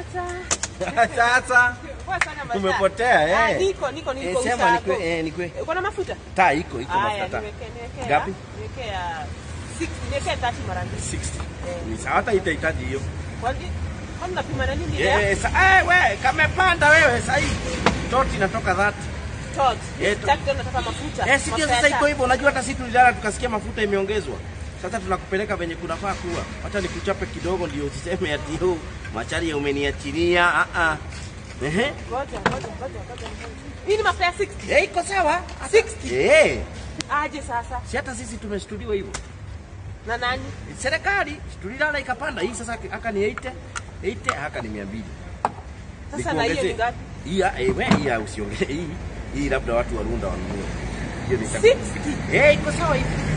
Sasa. Sasa Poa sana masaa. Umepotea, eh. Ah, niko niko niko Eh, sema ushago. nikwe, eh, nikwe. Uko na mafuta? taa iko iko Haya, mafuta niweke niweke. Ngapi? Niweke ya 60, niweke 30 mara mbili. 60 Eh. ni sawa, hata itahitaji hiyo Kwani kwani unapima na nini leo? Eh, sa, eh, we kamepanda wewe sasa hii toti inatoka 30 Tot. Eh, to- Tatu nataka mafuta. Eh, si ndio Mafuta ya sasa iko taa. hivyo. Unajua hata sisi tulilala tukasikia mafuta imeongezwa. Sasa tunakupeleka venye kunafaa kuwa. Hata nikuchape kidogo ndio usiseme ati yo machari umeniachilia. Ah ah. Ehe. Ngoja, ngoja, ngoja, ngoja. Hii ni mafuta ya 60. Eh, iko sawa. 60. Eh, Aje sasa? si hata sisi tumeshtuliwa hivyo. Na nani? Serikali tulilala ikapanda. Hii sasa aka ni 80, 80 haka ni 200. Sasa na hiyo ni ngapi? Hii ah, eh, we hii ah, usiongee hii. Hii labda watu wa Runda wanunue. Hiyo ni 60. Eh, iko sawa hivi.